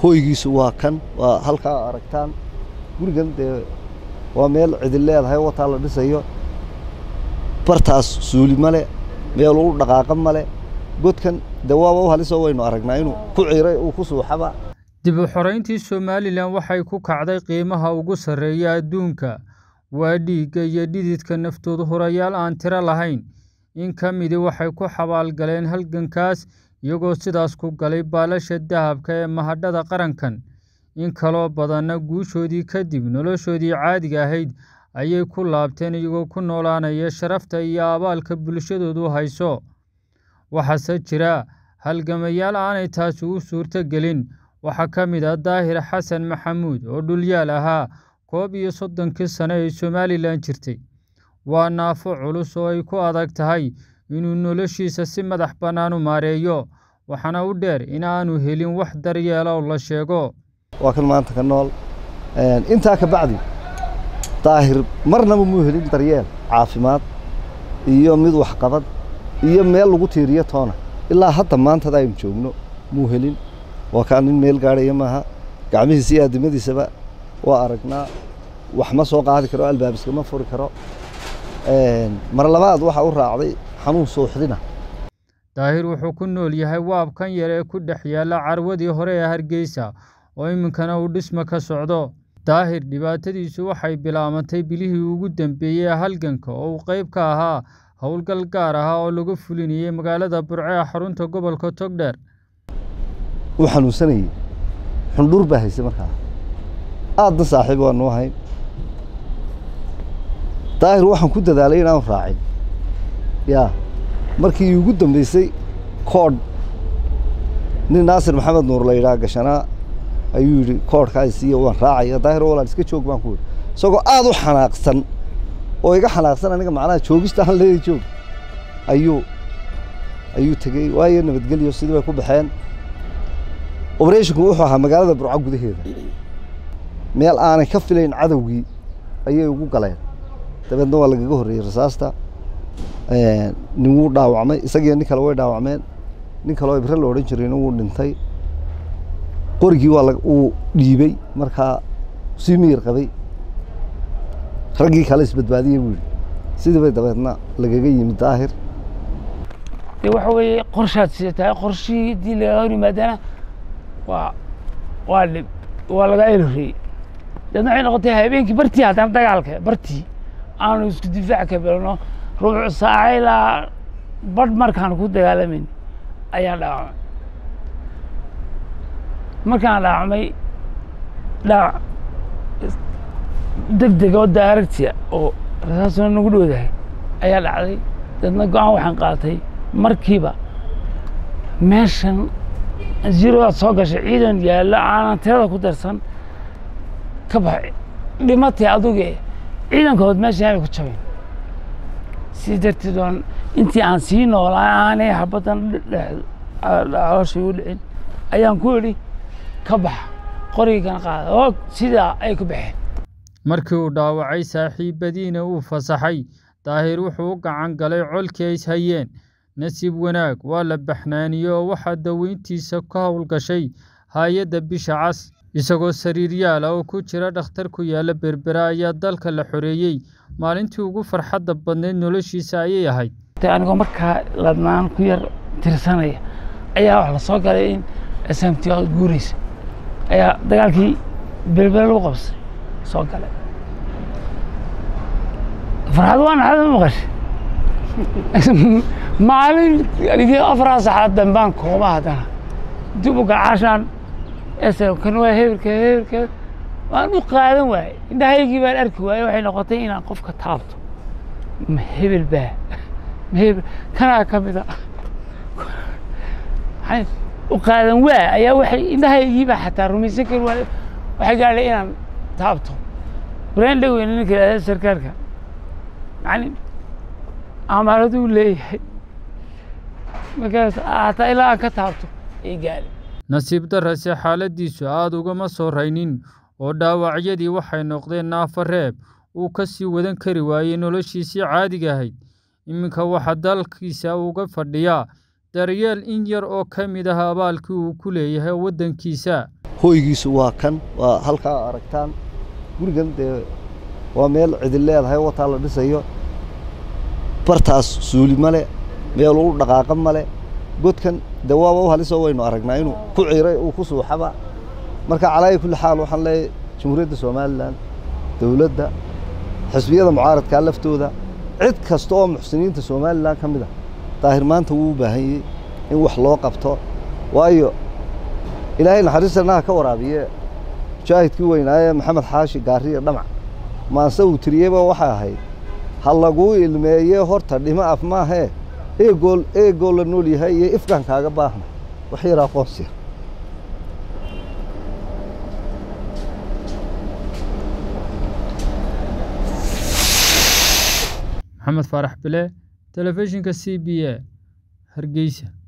hooygiisu waa kan waa halkaa aragtaan gurigan dee waa meel cidin leedahay wataa la dhisayo bartaas suuli male meel u dhaqaaqa male godkan dee waaba u halisoo waynu aragnaa inuu ku ciray uu ku suuxaba dib u xorayntii somalilan waxay ku kacday qiimaha ugu sarreeya adduunka waa dhiigga iyo dhididka naftoodu hurayaal aan tiro lahayn in ka midi waxay ku xabaalgaleen halgankaas iyagoo sidaas ku galay baalasha dahabka ee mahadhada qarankan in kaloo badanna guushoodii kadib noloshoodii caadiga ahayd ayay ku laabteen iyagoo ku noolaanaya sharafta iyo abaalka bulshadoodu hayso waxaase jira halgamayaal aanay taasi u suurto gelin waxaa ka mid ah daahir xasan maxamuud oo dhulyaal ahaa koob iyo soddonkii sano ee somalilan jirtay waa naafo culus oo ay ku adag tahay inuu noloshiisa si madax bannaan u maareeyo waxaana u dheer in aanu helin wax daryeela oo la sheego waa kan maanta ka nool intaa ka bacdi daahir marnaba muu helin daryeel caafimaad iyo mid waxqabad iyo meel lagu tiiriyo toona ilaa hadda maantada aynu joogno muu helin waa kaa nin meel gaadhaya maaha gacmihiisa iyo addimadiisaba waa aragnaa wax ma soo qaadi karo albaabiska ma furi karo mar labaad waxa u raacday xanuun suuxdina daahir wuxuu ku nool yahay waabkan yar ee ku dhex yaalla carwadii hore ee hargeysa oo iminkana uu dhisma ka socdo daahir dhibaatadiisu waxay bilaabantay bilihii ugu dambeeyey ee halganka oo uu qayb ka ahaa howlgal gaar ahaa oo lagu fulinayey magaalada burce ee xarunta gobolka togdheer uu xanuunsanayey xundhur baa haysay markaa aadna saaxiib waanu ahayn daahir waxaan ku dadaalay inaanu raacin yaa markii ugu dambeysay koodh nin naasir maxamed nuur la yidhaha gashanaa ayuu yidhi koodhka isiiya waan raacaya daahir walaal iska joog baan ku yidhi isagoo aad u xanaaqsan oo iga xanaaqsan aniga macnaha joogista aan leeday joog ayuu ayuu tegey waayo nabadgelyo sidii bay ku baxeen obereshinku wuxuu ahaa magaalada burco gudaheeda meel aanay ka filayn cadowgii ayay ugu galeen dabeedna waa lagaga horreeyey rasaasta nin wuu dhaawacmay isagiyo nin kale way dhaawacmeen nin kaleo ibre la odhan jirayna wuu dhintay qorigii waa uu dhiibey markaa sii miyir qabay raggii kale isbadbaadiyey buu yidhi sidii bay dabeedna lagaga yimid daahir de waxa weeye qorshaad sidataa qorshihii haddii lagaga hor yimaadana waa waa dhib waa laga elorreeyey deedna waxay noqotay habeenkii bartii haddana dagaalka bartii aanu isku difaac ka bilno rubuc saaca ilaa badh markaan ku dagaalamayn ayaan dhaawacmay markaan dhaawacmay dhaawac deg deg oo daaragtiya oo rasaasuna nagu dhowdahay ayaa dhacday deedna go-aan waxaan qaatay markiiba meeshan zirodaad soo gashay ciidan yaallo aanan tirada ku darsan ka bax dhimatay aduge ciidankood meesha aanay ku jabin si darteed waan intii aan sii noolaa aanay habaddan caloosha igu dhicin ayaan ku idhi ka bax qorigana qaada oo sidaa ay ku baxeen markii uu dhaawacay saaxiibadiina uu fasaxay daahir wuxuu u gacan galay colkii ay hayeen nasiib wanaag waa la baxnaaniyey oo waxaa daweyntiisa ka howlgashay hay-adda bisha cas isagoo sariiryaal ah oo ku jira dhakhtar ku yaalla berbera ayaa dalka la xoreeyey maalintii ugu farxadda badnayd noloshiisa ayay ahayd anigoo markaa ladnaan ku yar tirsanaya ayaa wax la soo galay in smt guuraysa ayaa dagaalkii berbera lagu qabsay soo galay farxad waa naxada maqashay maalin anigii afaraa saxaad dambaan kooba haddana dib u gacaashaan kan waa hebelka hebelka waan u qaadan waayey indhahaygii baan arki waayey waxay noqotay inaan qofka taabto ma hebel baa ma hebel kanaa ka mida u qaadan waa ayaa waxay indhahaygii baa xataa rumaysan kari waay waxay gaadhay inaan taabto braan dhaweyn ninka yidhahda sarkaalka yani amaaladuu leeyahay markaas hataa ilaa aan ka taabto ay gaadhay nasiib darrase xaaladdiisu aada ugama soo raynin oo dhaawacyadii waxay noqdeen naafo reeb uu ka sii wadan kari waayey noloshiisii caadiga ahayd iminka waxaa dalkiisa uga fadhiyaa daryeel in yar oo ka mid ah abaalkii uu ku leeyahay waddankiisa hooygiisu waa kan waa halkaa aragtaan gurigan dee waa meel cidin leedahay wataa la dhisayo bartaas suuli male meel u dhaqaaqa male godkan dee waaba u halisoo waynu aragnaa inuu ku ciray uu ku suuxaba marka calaayi kulli xaal waxaan leeyahay jamhuuriyadda somalilan dowladda xisbiyada mucaaradkaa laftooda cid kasta oo muxsiniinta somalilan ka mid ah daahir maanta wuu u baahanyey in wax loo qabto waayo ilaahay naxariistana ha ka waraabiye mujaahidkii weynaaye maxamed xaashi gaariya dhamac maanse uu tiriyeyba waxay ahayd ha laguu ilmeeye horta dhimo af maahee eegool eegoo la nool yahay iyo ifkaan kaaga baahna wax yar aqoonsiya maxamed faarax bile telefishinka c b a hargeysa